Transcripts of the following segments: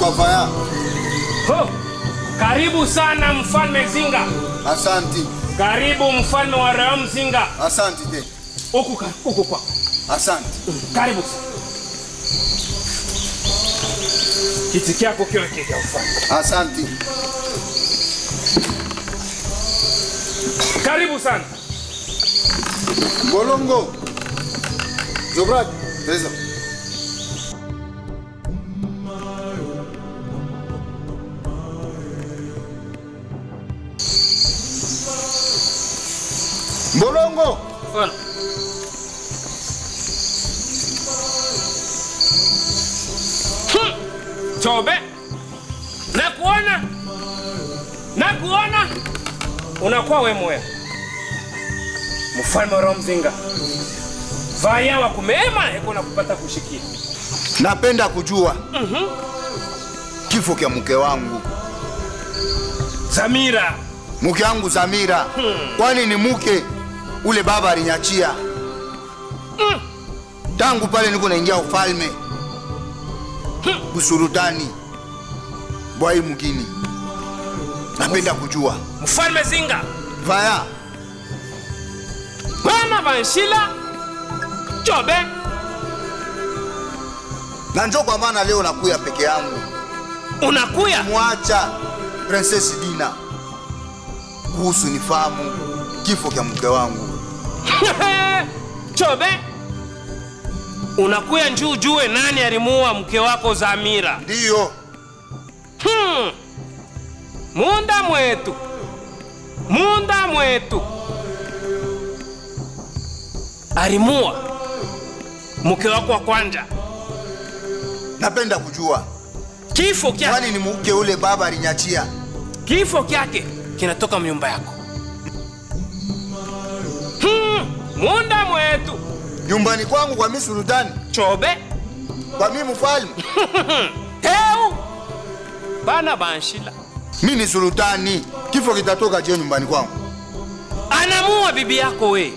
kwa vaya. Ho! Karibu sana mfalme Zinga. Asanti. Karibu mfalme wa Ram Zinga. Asanti te. Huku ka- huku kwa. Asanti. Karibu sana. Kiti kyako kiwe kile cha ufalme. Asanti. Karibu sana. Bolongo. Zobrat. Reza. Bolongo. Mfalme. Hmm. Chobe. Nakuona. Nakuona. Unakuwa we moya. Mfalme wa Ram Zinga. Vaya wa kumema heko na kupata kushikia. Napenda kujua kifo kya mke wangu, Zamira. mke wangu Zamira. Kwani ni mke ule baba alinyachia tangu pale niko naingia ufalme busurutani bwai mugini. Napenda kujua Mfalme Zinga. vaya Bana Vanshila. Chobe. na njo kwa maana leo nakuya peke yangu Unakuya. mwacha Princess Dina kuhusu nifahamu kifo kya mke wangu. Chobe. Unakuya njuu jue nani alimuua mke wako Zamira. Ndiyo Hmm. Munda mwetu. Munda mwetu. Alimua mke wako wa kwanja. napenda kujua Kifo kyake, kwani ni mke ule baba alinyachia. kifo kyake kinatoka mnyumba yako. Hmm. Munda mwetu. nyumbani kwangu kwa mi sultani, Chobe. kwa mi mfalme. Heu. Bana banshila. mi ni sultani, kifo kitatoka je nyumbani kwangu? Anamua bibi yako we.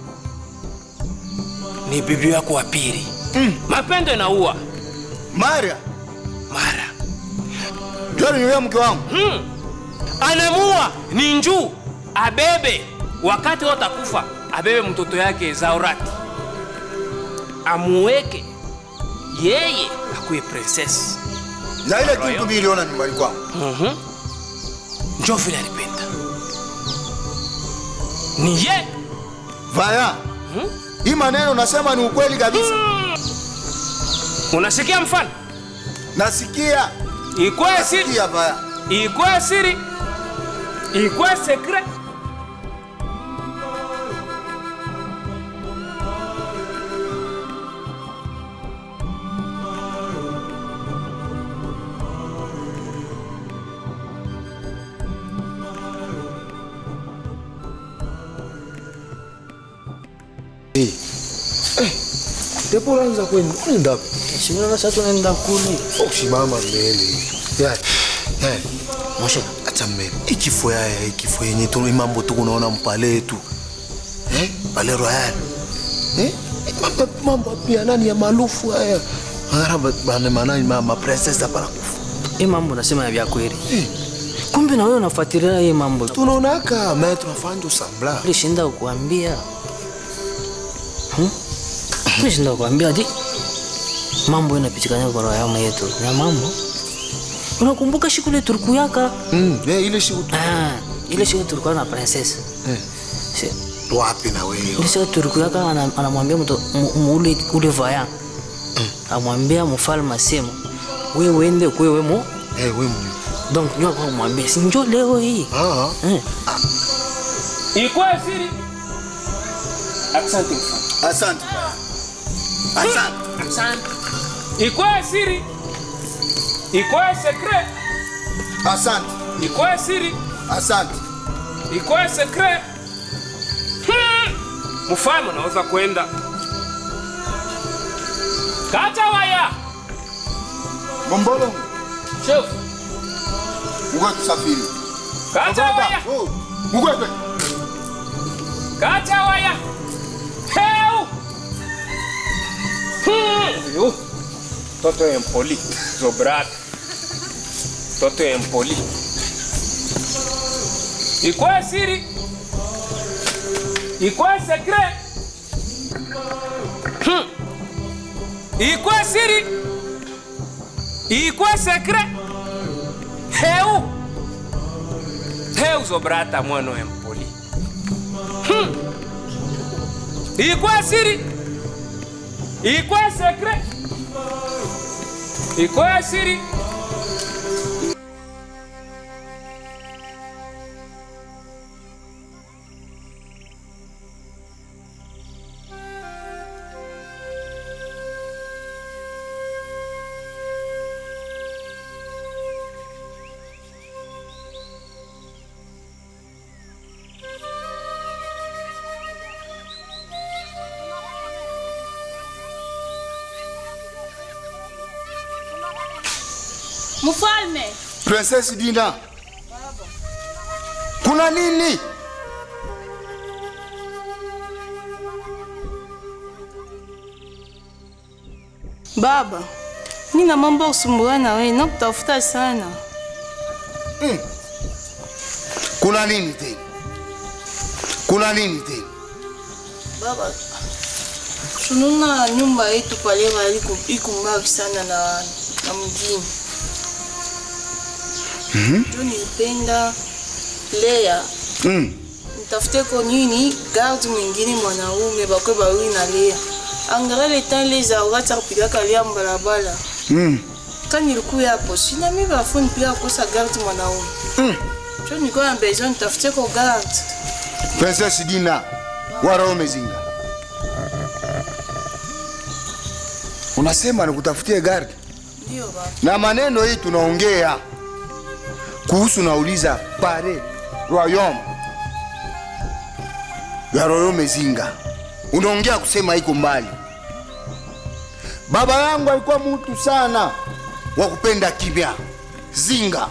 Ni bibi yako wa pili. Mm. Mapendo inaua Maria mara. ndio aliniulia mke wangu. Hmm. Anamua ni njuu abebe wakati watakufa, abebe mtoto yake Zaurati amuweke yeye akuwe princess. na ile tuntu mi iliona nyumbani kwangu. Mhm. Njoo vile alipenda ni ye Vaya, Hmm? hii maneno nasema ni ukweli kabisa. Unasikia mfano? Nasikia, Ikwe siri, nasikia Vaya. ikwe siri, ikwe secret. Depo unaanza kwenda unaenda wapi? Shimona sasa tunaenda kule. Oh, simama mbele. Ya. Ya. Moshe, Acha mbele. Ikifo ya ya ikifo yenye tu mambo tu kunaona mpale yetu. Eh? Pale royal. Eh? Mambo mambo pia nani ya maarufu haya. Mara bana manani mama princess hapa kufa. hii mambo nasema ya vya kweli. Kumbe na wewe unafuatilia hii mambo. Tunaona kama mimi tunafanya usambla. Nilishinda kukuambia. Hmm? Nilishinda kukuambia di. Mambo inapitikana kwa roho yangu yetu. Na mambo. Unakumbuka siku ile tulikuyaka? Mm, eh ile siku tu. Ah, ile siku tulikuwa na princess. Eh. Si, Wapi na wewe? ile siku tulikuyaka ana- anamwambia mtu mu- mu- ule ule vaya. Amwambia mfalme asema wewe uende kwa wewe mo. Eh, wewe mwenyewe. Donc njoo kwa mwambie si njoo leo hii. Ah. Eh. Ikwe siri. Asante mfano. Asante Vaya. Asante. Asante. Ikwe siri. Ikwe secret. Asante. Ikwe siri. Asante. Ikwe secret. Hmm. Mfalme unaweza kwenda. Kata waya. Gombolo, Chef. mgwe tusafiri. Kata waya. Oh, mgwe twe. Kata waya. Heu. Hmm. Yo. Toto empoli. Zobrata. toto empoli ikwa siri ikwa sekre hmm. ikwa siri ikwa sekre heu heu zobrata mwana empoli hmm. ikwa siri ikwa sekre ikwa siri Mfalme, Princess Dina, kuna nini? baba, nina mambo ya kusumbua na wewe, nakutafuta sana. Kuna nini tena? Kuna nini tena? Baba, tunaona nyumba yetu pale bali iko mbali sana na, na mjini. Ndio nilipenda Lea Mm. nitafute ko nini garde mwingine mwanaume bakwe bawili na Lea angalia tale za wakati akupigaka Lea mbalabala Mm. ka nilikuya hapo sina mi bafu nipiga kosa garde mwanaume Mm. jo nilikuwa na besoin nitafute ko garde Princess Dina wa Roho Mezinga, unasema nikutafutie gari ndio baba na maneno hii tunaongea kuhusu, nauliza pare royaume ya Royaume Mezinga, unaongea kusema iko mbali. Baba yangu alikuwa mtu sana wa kupenda kimya zinga,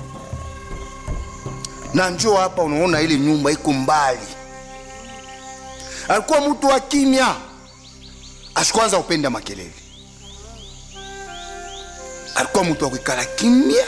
na njoo hapa, unaona ile nyumba iko mbali. Alikuwa mtu wa kimya, asikwanza kupenda makelele alikuwa mtu wa kuikala kimya.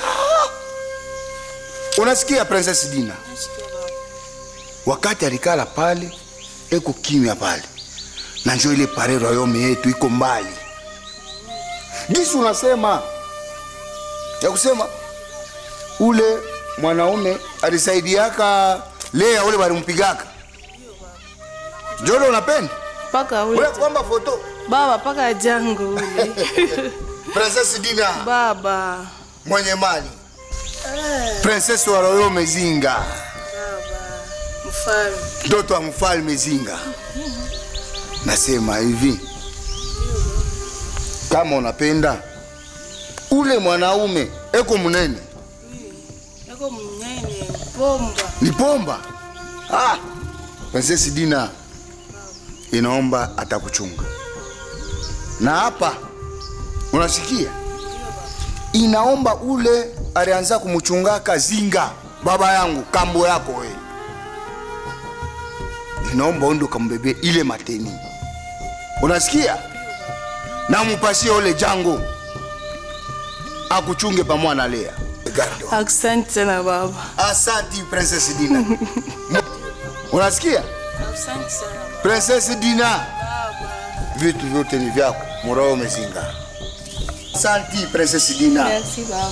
Unasikia Princess Dina, wakati alikala pale eko kimya pale, na njo ile pare royaume yetu iko mbali. Gisi unasema ya kusema ule mwanaume alisaidiaka Lea, ule walimpigaka njolo, unapenda paka ule ule kwamba foto baba paka jango ule Princess Dina baba mwenye mali princess wa royaume Zinga, baba mfalme mtoto wa mfalme Zinga. Nasema hivi, kama unapenda ule mwanaume eko munene yako mnene bomba ni pomba. Ah, princess Dina inaomba atakuchunga, na hapa unasikia, inaomba ule alianza kumchungaka Zinga, baba yangu, kambo yako we, inaomba uende ukambebe ile mateni, unasikia, na mupasie ule jango akuchunge pamoja na Lea. Gardo. asante sana baba Asanti Princess Dina. Unasikia? asante sana baba Princess Dina, vitu vyote ni vyako, murao umezinga. Asanti Princess Dina. merci baba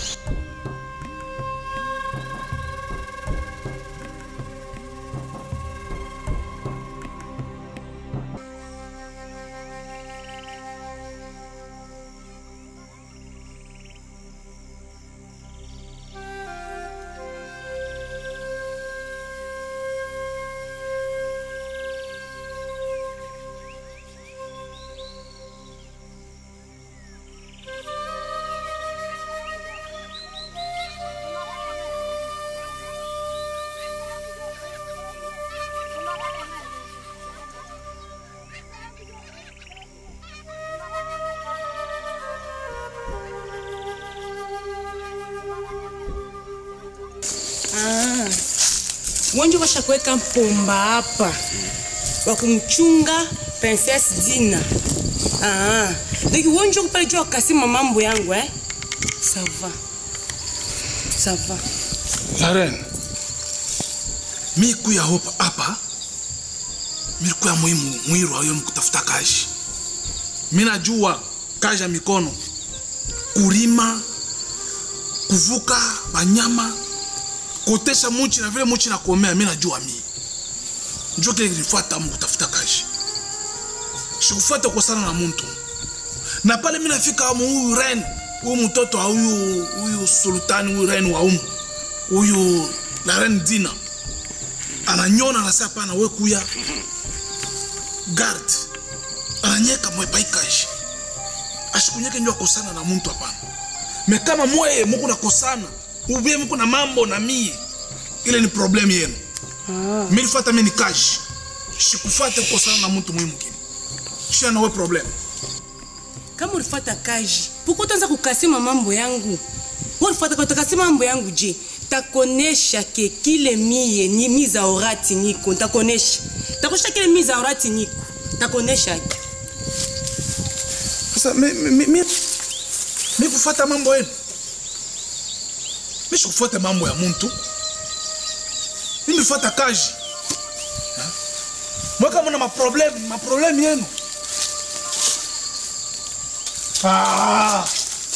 wengi washakuweka mpomba hapa wa kumchunga Princess Dina. Ah, donc wengi kupale jua kasima mambo yangu eh? Sava. ça va La reine, mi kuya hopa hapa mi kuya muhimu mwiru ayo mkutafuta kazi. Mi najua kazi ya mikono, kulima, kuvuka banyama, kutesha muchi na vile muchi nakomea, mi najua mi njo kile kilifuata mu kutafuta kazi, sikufuata kukosana na muntu na pale mi nafika amu huyu ren huyu mtoto wa huyu huyu sultani huyu ren wa umu huyu la ren dina ananyona anasema pana we kuya guard ananyeka mwepaikashi ashikunyeke njo akosana na muntu hapana me kama mweye muku nakosana ubie muku na mambo na mie ile ni problemu yenu ah. milifata mi ni kashi shikufate kukosana na muntu mwimu kini shia nawe problemu kama ulifata kaji puko utaanza kukasima mambo yangu ulifata kutakasima mambo yangu je takonesha ke kile mie ni miza orati niko takonesha takonesha kile miza orati niko takonesha ke sasa mi, mi, mi, mi kufata mambo yenu mi sikufata mambo ya muntu mi mifata kazi Ha? mweka muna maproblemu maproblemu yenu ah.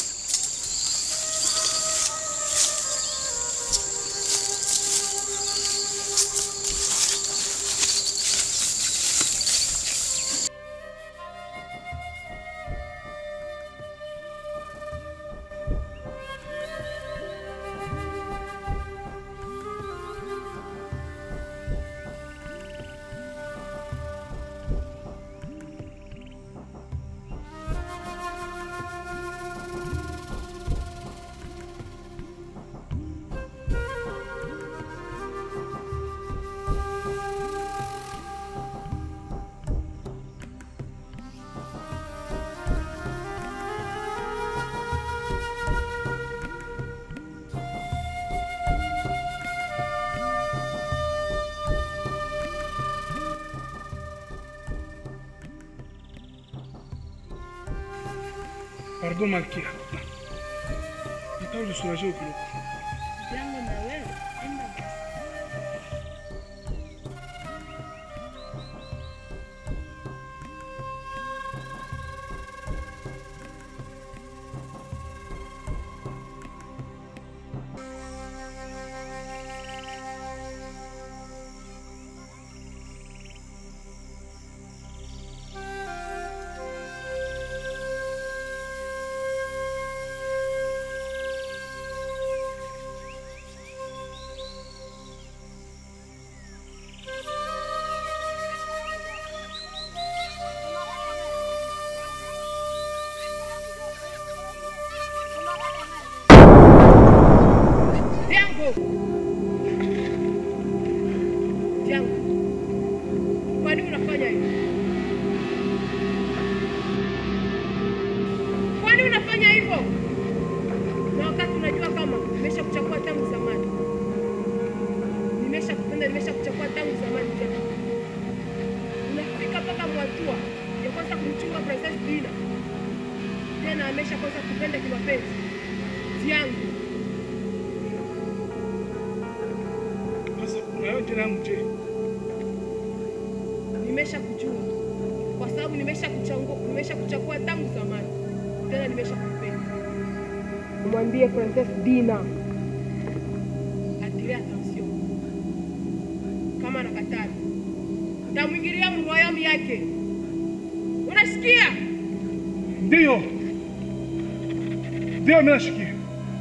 Pardon Malkia. Nataka unisurahishe kidogo. Diango! Diango, kwa nini unafanya hivyo? Kwa nini unafanya hivyo? Na wakati unajua kama nimesha kuchagua tangu zamani, nimesha kupenda, nimesha kuchagua tangu zamani. Diango, unafika mpaka mwatua ya kwanza kumchunga Princess Dina, tena amesha kwanza kupenda kimapenzi. Diango, Sasa unayo jina yangu je? nimesha kujua kwa sababu nimesha kuchagua, nimesha kuchagua tangu zamani, tena nimesha kupenda. Mwambie Princess Dina atire attention, kama anakataa tamwingilia mroyamu yake. Unasikia? Ndio. Ndio mimi nashikia.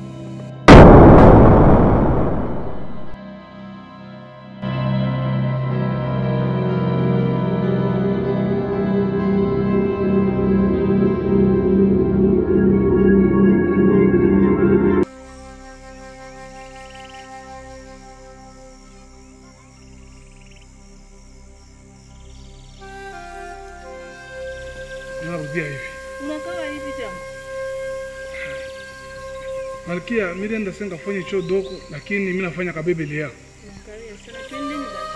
Narudia hivi. Unakaa hivi jamaa? Malkia, mimi nenda senga fanya cho doko lakini mimi nafanya kabebele yako. Angalia sana, twendeni basi.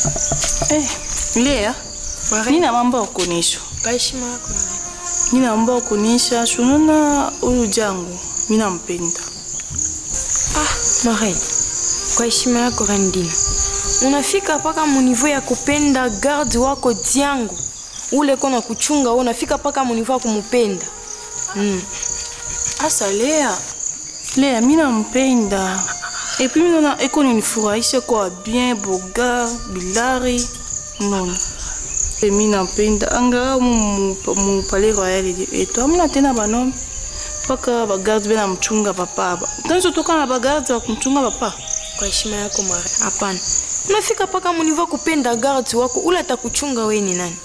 Eh, Lea, nina mambo ya kuonyesha. Kwa heshima yako Maria. Nina mambo ya kuonyesha. Tunaona huyu jangu, mimi nampenda. Ah, Marie. Kwa heshima yako Rendina. Unafika mpaka munivo ya kupenda garde wako Diango. Ule kona kuchunga wewe unafika mpaka munivo ya kumupenda. Mm. Asa Lea, Lea mimi nampenda. Et puis mimi naona eko ninifurahisha kwa bien boga bilari non. Et mimi nampenda anga mu mu palais royal eto amna tena banome mpaka bagarde bena mchunga papa. Tanzo toka na bagarde wa kumchunga papa. Kwa heshima yako Marie. Hapana. Unafika mpaka munivo ya kupenda garde wako ule atakuchunga wewe ni nani?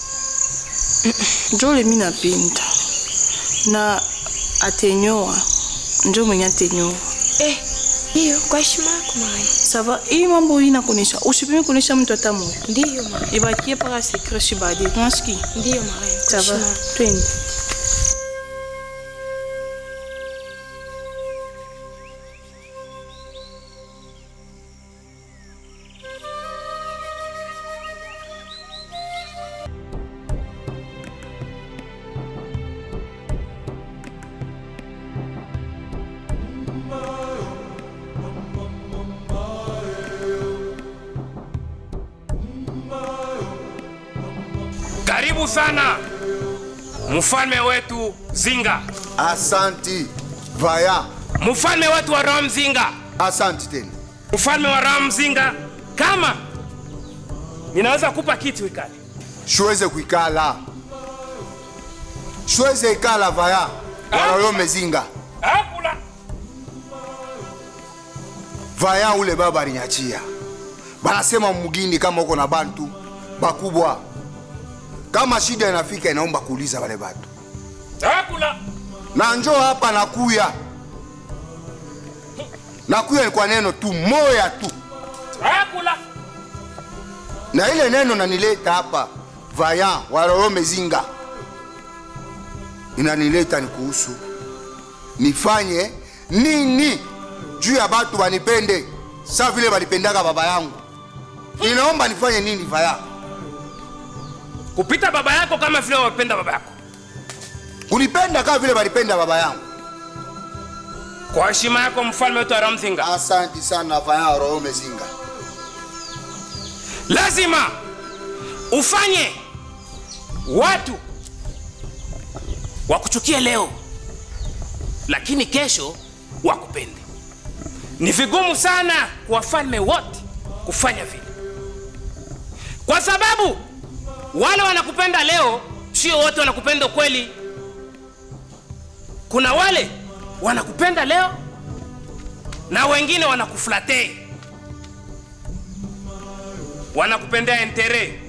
Njole mimi napenda. Na atenyoa. Njo mwenye atenyoa. Eh, hiyo kwa heshima yako Marie. Sava, hii mambo hii nakuonyesha. Usipime kuonyesha mtu hata mmoja. Ndiyo Marie. Ibakie paka secret shibadi. Unasikia? Ndiyo Marie. Kwa Sava, heshima yako. twende. Karibu sana mfalme wetu Zinga, Asanti Vaya, mfalme wetu wa Ram Zinga, asanti tena. mfalme wa Ram Zinga. Kama ninaweza kupa kiti ukale. Siweze kuikala, siweze ikala Vaya, wanalome zinga Hakula. Vaya, ule baba alinyachia, banasema mugini kama uko na bantu bakubwa, kama shida inafika inaomba kuuliza wale batu, Hakula. na njoo hapa nakuya nakuya ni kwa neno tu moya tu, Hakula. na ile neno nanileta hapa Vaya walolome zinga inanileta ni kuhusu nifanye nini juu ya batu banipende sa vile balipendaka baba yangu. Inaomba nifanye nini Vaya? Kupita baba yako kama vile wapenda baba yako. Kunipenda kama vile balipenda baba yangu. Kwa heshima yako mfalme wetu wa Ram Zinga, Asanti sana Vaya walolome zinga. lazima ufanye watu wakuchukie leo, lakini kesho wakupende. Ni vigumu sana kwa wafalme wote kufanya vile, kwa sababu wale wanakupenda leo sio wote wanakupenda kweli. Kuna wale wanakupenda leo na wengine wanakuflatei wanakupendea entere.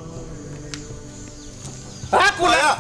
Hakuna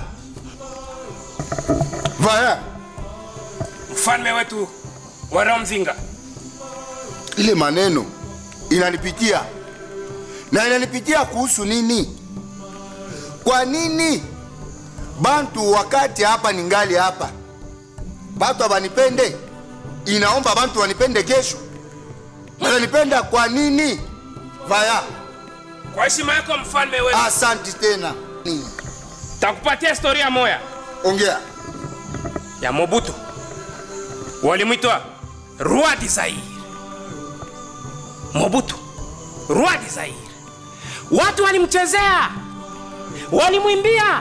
Vaya, mfalme wetu wa Ramzinga, ile maneno inanipitia na inanipitia kuhusu nini? Kwa nini bantu wakati hapa ningali hapa batu abanipende, inaomba bantu wanipende kesho, wananipenda kwa nini? Vaya, kwa heshima yako mfalme wetu, asanti tena. Nini? takupatia historia moya Ongea. ya Mobutu, walimwitwa Roi du Zaire. Mobutu, Roi du Zaire, watu walimchezea, walimwimbia,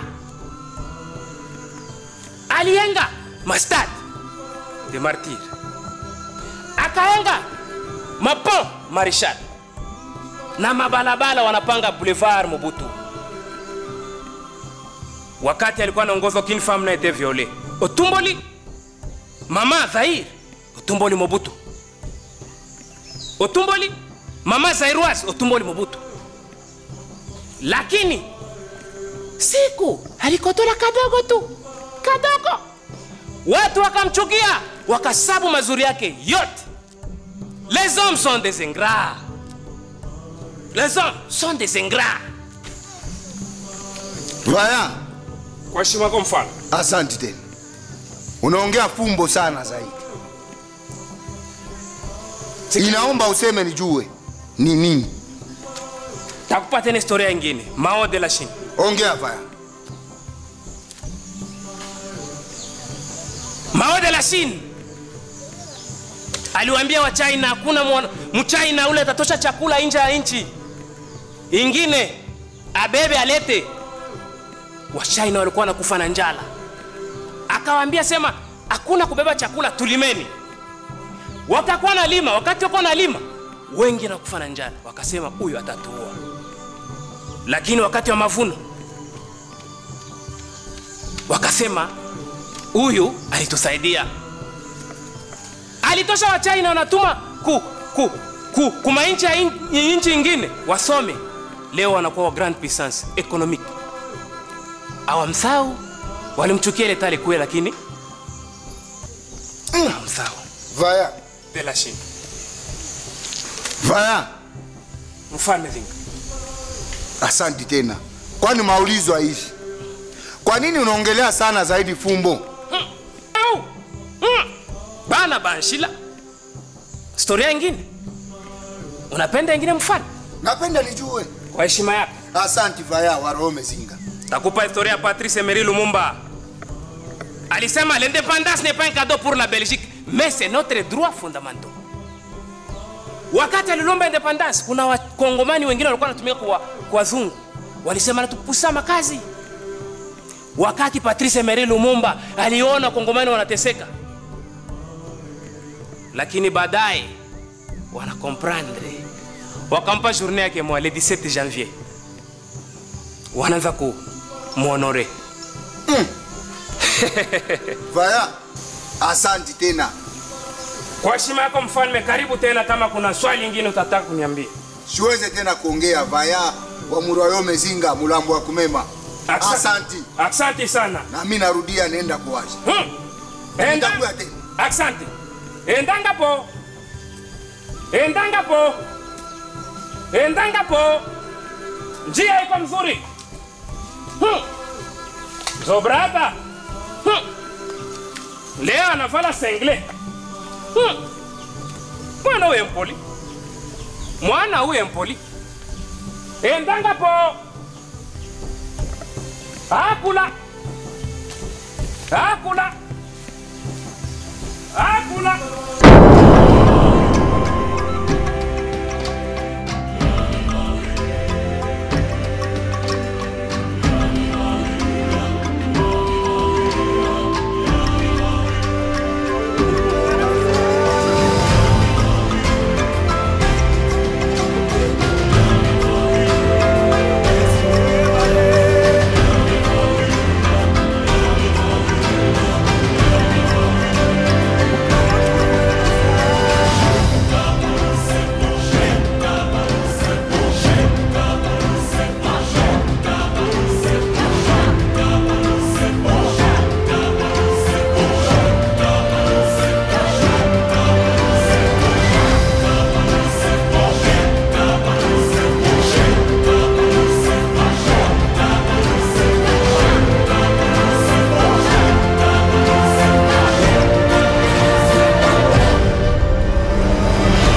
alienga mastad de martir, akaenga mapon marishal na mabalabala wanapanga boulevard Mobutu. Wakati alikuwa anaongoza aucune femme n'a été violée. Otumboli mama Zaire, Otumboli Mobutu. Otumboli mama Zairoise, Otumboli Mobutu. Lakini siku alikotola kadogo tu, kadogo, watu wakamchukia, wakasabu mazuri yake yote. Les hommes sont des ingrats. Les hommes sont des ingrats. Vaya, Kwa heshima yako mfalme, asanti tena. Unaongea fumbo sana zaidi. Inaomba useme nijue ni nini. takupa tena historia ingine mao de la Chine. Ongea vaya. Mao de la Chine aliwaambia wa China hakuna mwana- mchina ule atatosha chakula nje ya nchi ingine, abebe alete. Wa China walikuwa wanakufa na njala, akawaambia sema hakuna kubeba chakula, tulimeni. Wakakuwa na lima, wakati wako na lima wengi nakufa na njala, wakasema huyu atatuua. Lakini wakati wa mavuno wakasema huyu alitusaidia alitosha wa China wanatuma ku, ku, ku, kuma nchi ya in- nchi ingine wasome, leo wanakuwa wa grand puissance economique. Awamsau walimchukia ile tali kue, lakini awamsau Vaya. de la Chine, Vaya. mfalme Zinga. Asanti tena. Kwani maulizo haishi? Kwa nini unaongelea sana zaidi fumbo? Au! Mm. Bana banshila. Storia ingine. Unapenda ingine mfalme? Napenda nijue. Kwa heshima yako. Asanti Vaya wa Rome Zinga. Takupa historia ya Patrice Emery Lumumba. Alisema l'indépendance n'est pas un cadeau pour la Belgique, mais c'est notre droit fondamental. Wakati alilomba independence, kuna wakongomani wengine walikuwa wanatumika kwa kwa wazungu, walisema natupusa makazi. Wakati Patrice Emery Lumumba aliona wakongomani wanateseka, lakini baadaye wana comprendre, wakampa journée yake mwa le 17 janvier wanaanza ku muonore Vaya. Asanti tena. kwa heshima yako mfalme karibu tena kama kuna swali lingine utataka kuniambia Siweze tena kuongea Vaya wa Murayome Zinga mulambo wa kumema. Aksa- Asanti. asante sana Na mimi narudia nenda kuwasha. hmm. Enda, Nitakuya tena. asante endanga po endanga po endanga po njia iko mzuri hmm. zobrata hmm. leo anavala sengle hmm. mwana uye mpoli mwana uye mpoli endanga po akula akula akula